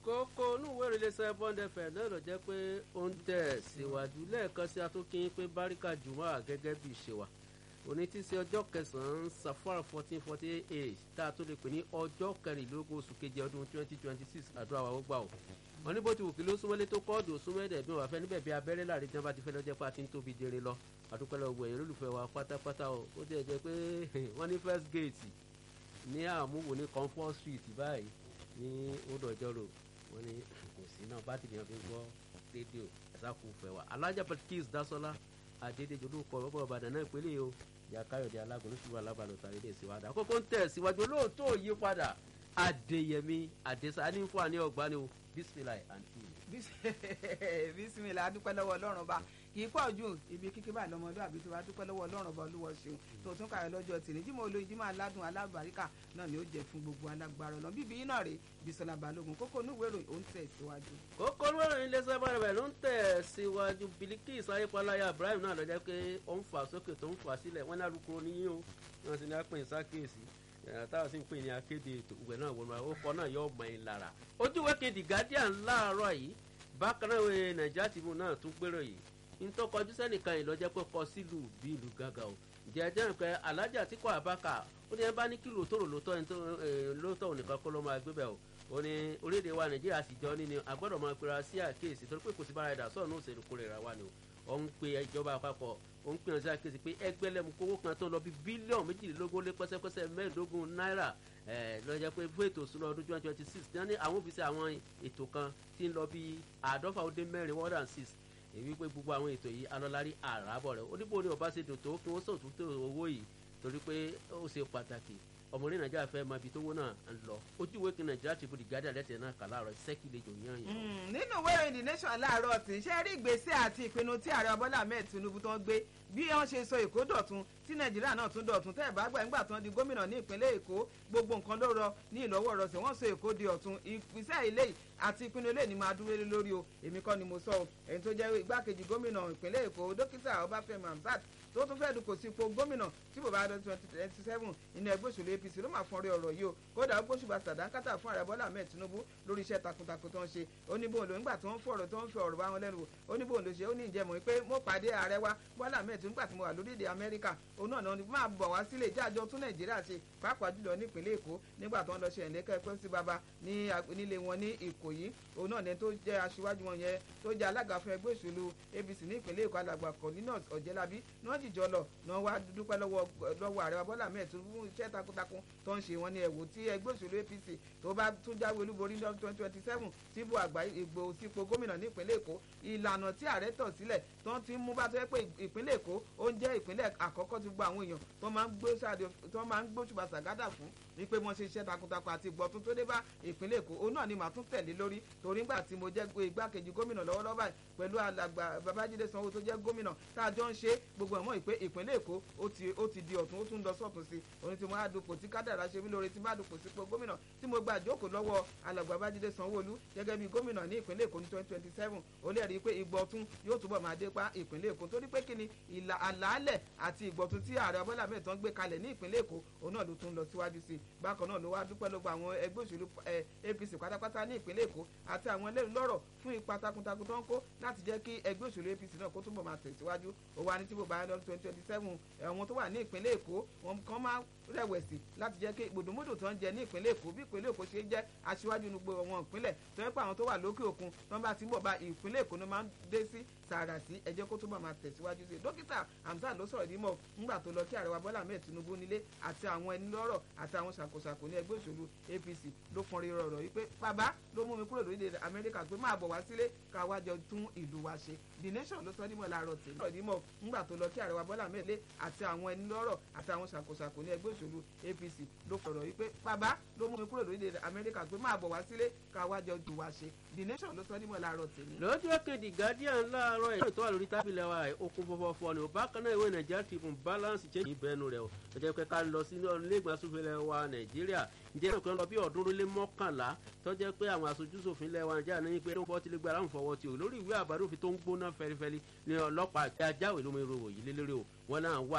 kókó onúwé ìrìlẹ̀sẹ̀ bond fm náà ló jẹ́ pé ó ń tẹ̀ síwájú lẹ́ẹ̀kan sí atúnkín pé báríkà jùmọ̀ gẹ́gẹ́ bí ìṣe wa òní tí ṣe ọjọ́ kẹsàn-án safar fourteen forty eight tá a tó lè pè ní ọjọ́ kẹrìnlélógún oṣù keje ọdún twenty twenty six àdúrà wa ó gbà ó wọn ní bó ti wù kí ló súnmọ́lé tó kọ́ọ̀dù súnmọ́ẹ̀dẹ̀ bí wọn bá fẹ́ níbẹ̀ bí abẹ́rẹ́ láàrin tí wọn bá ti fẹ́ lọ́jọ́ pé a ti ń tóbi jẹrẹ lọ àdúpẹ́ lọ́wọ́ ẹ̀yìn olólùfẹ́ wa pátápátá o ó jẹ́ jẹ́ pé wọ́n ní first gate ní àmúwò ní comfort street báyìí ní odòjọ́rò wọ́n ní kò sí náà bátìrì yẹn fi ń gbọ́ rédíò ẹ̀sákùn fẹ́ wa alájà patikis dasola adédèjì olùkọ́ ọ̀bọ̀ ọ̀bàdàn náà ìpínlẹ̀ o ìyá káyọ̀dé alágùn lóṣùwà alábàlọ̀ tàbí ilé ìsìwádà àkókò ń tẹ̀ síwájú olóòótọ́ yí padà adéyẹmí adésá ní fún àní ọgbà ni o bisimilayi àǹtí mi. bisimilayi adúpẹ́ lọ́wọ́ ọlọ́run bá kì í pọ̀ jù ibi kíkí báyìí lọ́mọdé àbí tó bá dúpẹ́ lọ́wọ́ ọlọ́run bá olúwọ ṣeun tó tún kàyọ̀ lọ́jọ́ tì ní jímọ̀ olóyin jímọ̀ aládùn alábàríkà náà ni ó jẹ́ fún gbogbo alágbára ọlọ́run bíbí iná rè bisola balógun kókó onúwèrò ó ń tẹ̀ síwájú. kókó onúwèrò ilé sábàrẹ̀ bẹ̀ ló ń tẹ̀ síwájú bilikis ayépalaya ibrahim náà lọ́jọ́ pé ó ń fà sókè tó ń fà sílẹ̀ wọ́n ní alukoro níyìn o wọ́n sì ní apẹ̀ ìsákèésí táwọn sì ń pè ní akéde ètò ìwẹ̀ náà wọnú ó kọ́ náà yọ ọmọ ẹ̀ lára ojúwé kejì guardian láàárọ̀ yìí bákan náà wẹ̀ nàìjíríà tìbú náà tún gbèrò yìí ntọ́kọjú sẹ́nìkan yìí lọ́jọ́ pé kọ sílùú bí ìlú gàgà o jẹ́jẹ́ nǹkan alájà tí kò àbáka ó ní ẹ bá ní kílò tó rò lóòótọ́ ònìkan kó ló máa gbé bẹ́ẹ̀ o ó ní orílẹ̀-èdè wa nàìjíríà sì jọ ní ni agbọ́dọ̀ máa pera sí àkíyèsí torí pé kò sí bára ẹ̀dá sọ̀rọ̀ náà òṣèlú kórè ra wa ni o ó ń pe ìjọba àpapọ̀ ó ń pèyàn sí àkíyèsí pé ẹgbẹ́lẹ́mu kówó kan tó lọ bí bílíọ̀nù méjìlélógún lé pẹ́sẹ́pẹ́sẹ́ mẹ́ẹ̀ẹ́dógún náírà lọ́jọ́ pé fún ètò ìṣúná ọdún twenty twenty six tí wọ́n ní àwọn òfìsí àwọn ètò kan tí ń lọ bí àádọ́fà ó dé mẹ́rin one and six èyí pé gbogbo àwọn ètò yìí alọ́lárí àràbọ̀ rẹ̀ oníbo ni ọba ṣe dùn tó kí wọ́n sọ̀tún tó owó yìí torí pé ó ṣe pàtàkì ọmọ orí nàìjíríà fẹ́ máa bi tówó náà ń lọ ojú ìwé kan nàìjíríà ti bu the guardian lẹ́tẹ̀ẹ́ náà kà láàárọ̀ sẹ́kì lè jò yán yàn. nínú ìwé ìròyìn the nation láàárọ̀ tí ṣe rí ìgbésẹ̀ àti ìpinnu tí ààrẹ bọ́lá ahmed tinubu tó ń gbé bí wọ́n ṣe sọ èkó dọ̀tun tí nàìjíríà náà tún dọ̀tun tẹ́ ẹ̀ bá gbà ńgbà tán di gómìnà ní ìpínlẹ̀ èkó gbogbo nǹkan ló rọ ní ìlọ́wọ́ rọsẹ̀ wọ́n sọ èkó di ọ̀tun ìpínlẹ̀ ilé àti ìpinnu ilé ni máa dúró lé lórí o èmi kọ́ ni mo sọ o ẹni tó jẹ́ igbákejì gómìnà ìpínlẹ̀ èkó dókítà ọbáfẹ́mi hamzat tó tún fẹ́ẹ́ dùkò sí ipò gómìnà tí bòbá dọ́ twenty twenty seven inú ẹgbẹ́ òṣèlú apc ló máa fọ́n rí ọ̀rọ̀ yìí o kódà ó gbóṣùbà sàdánkátà fún ààrẹ bọ́lá ahmed tinubu lórí iṣẹ́ takuntakun tó ń ṣe ó ní bóun ló nígbà tó ń fọ̀rọ̀ tó ń fi ọ̀rọ̀ bá wọn lẹ́nu wò ó ní bóun ló ṣe ó ní ìjẹ́mọ̀ pé mo pàdé ààrẹ wa bọ́lá ahmed tinubu nígbà tí mo wà lórílẹ̀‐èdè amẹ́ríkà òun náà náà máa bọ̀ wá sílé ìjájọ́ tún nàìjíríà ṣe pàápàá jùlọ nípínlẹ̀ èkó nígbà tó ń lọ ṣe ẹ̀lẹ́kẹ́ pẹ́ sí baba nílé wọn ní ìkòyí òun náà ní tó jẹ́ aṣíwájú wọn yẹn tó jẹ́ alága fún ẹgbẹ́ òṣèlú apc ní ìpínlẹ̀ èkó alàgbà cornelius ọ̀jẹ́lábí ní wọ́n jìjọ lọ náà wá dúpẹ́ lọ́wọ́ ààrẹ bọ́lá ahmed tinubu iṣẹ́ takuntakun tó ń ṣe wọn ní ẹ̀wò tí ẹgbẹ́ òṣèlú apc tó bá tún jáwé olúborí ní twenty twenty seven síbò àgbà ìgbò sípò gómìnà ní ìpínlẹ̀ èkó ìlànà tí ààrẹ tọ̀ sílẹ̀ tó ti mú bá tó yẹ pé ìpínlẹ̀ èkó ó ń jẹ́ ìpínlẹ̀ àkọ́kọ́ tí gbogbo àwọn èèyàn tó máa ń gbóṣùbà sàgádà fún wípé wọ́n ṣe iṣẹ́ takuntakun àti ìgbọ̀tún tó dé bá ìpínlẹ̀ èkó òun náà ni màá tún tẹ̀lé lórí torí ńgbà tí mo jẹ́ igbákejì gómìnà lọ́wọ́lọ́wọ́ báyìí pẹ̀lú alàgbà babájídé sanwó tó jẹ́ gómìnà tá a jọ ń ṣe gbogbo ẹ̀mọ́ ìpè ìpínlẹ̀ èkó ó ti di ọ̀tún ó tún lọ sọ̀tún sí òní tí mo á dupò tí kádàrá ṣe mí lóore tí má dupò sípò gómìnà tí mo gba àjókòó lọ́wọ́ alàgbà babájídé sanwó-olú gẹ́gẹ́ bí gómìnà ní ìpínlẹ̀ èkó ní twenty twenty seven ó lè rí i pé ìgbọ̀tún yóò túbọ̀ máa dé pa ìpínlẹ̀ èkó torí pé kíni ìlà àlàálẹ̀ àti ìgbọ̀tún tí ààrẹ bọ́lá mẹ́tọ́ ń gbé kalẹ̀ ní ìpínlẹ̀ èkó òun náà ló tún lọ síwájú sí i bákan náà ló wá dúpẹ́ lọ́gbà àwọn ẹgbẹ́ òṣèlú apc pátápátá ní ìpínlẹ̀ èkó àti àwọn ẹlẹ́rìí lọ́rọ̀ fún ipa takuntakun tó ń kó láti jẹ́ kí ẹgbẹ́ òṣèlú apc náà kó túbọ̀ máa tẹ̀síwájú ó wà ní tí bò bá lọ twenty twenty seven ẹ̀wọ̀n tó wà ní ìpínlẹ̀ èkó wọn kàn máa rẹ̀wẹ̀sì láti jẹ́ kí gbòdòmódò tó ń jẹ ní ìpínlẹ̀ èkó bí ìpínlẹ̀ èkó ṣe jẹ́ aṣíwájú ní gbogbo wọn ìpínlẹ̀ tó yẹ pé àwọn tó wà lókè òkun tó ń bá ti ń bọ̀ bá ìpínlẹ̀ èkó ló máa ń dé sí tààrà sí ẹ jẹ́ kó túbọ̀ máa tẹ̀síwájú sí i dókítà hamzat ló sọ̀rọ̀ dímọ̀ ńgbà tó lọ kí ààrẹ wa bọ́lá ahmed tinubu nílé àti àwọn ẹni lọ́rọ̀ àti àwọn ṣàkóṣàkó ní ẹgbẹ́ òṣèlú apc ló fọn rí rọrọ̀ yìí pé bàbá ló mú mi kúrò lórílẹ̀ amẹ́ríkà pé máa bọ̀ wá sílé ká wá jọ tún ìlú wa ṣe the nation ló sọ dímọ̀ láàárọ̀ tèmi sọ̀rọ̀ dímọ̀ ńgbà tó lọ kí ààrẹ wa bọ́lá ahmed lé àti àwọn ẹni lọ́rọ̀ àti àwọn ṣàkóṣàkó ní ẹgbẹ́ òṣèlú apc ló fọ̀rọ̀ yìí pé bàbá ló mú mi kúrò lórílẹ̀ amẹ́ríkà pé máa bọ̀ wá sílé ká wá jọ tún wa ṣe the nation ló sọ dímọ̀ láàárọ̀ tèmi. lọ́jọ́ kejì guardian láàárọ̀ ẹ̀ tó wà lórí tábìlì wa okun fọfọfọ ni ò bákan náà ìwé nàìjíríà tribune balance change ìbẹnu rẹ o ẹ jẹ́ pé ká lọ sí iléegbọn asòfin wa nàìjíríà ǹjẹ́ ìpín lọ bí ọ̀ọ́dúnrún lé mọ́kànlá tó jẹ́ pé àwọn aṣojú ṣòfin lẹ́wà nàìjíríà ní pé ó ti lè gba aláǹfọ̀ fọwọ́ ti o lórí ìwé àbádòfin tó ń gbóná fẹlifẹli ní ọlọ́pàá àti ajáwèé lómi ìròwò yìí lélẹ́rẹ́ o wọn náà wà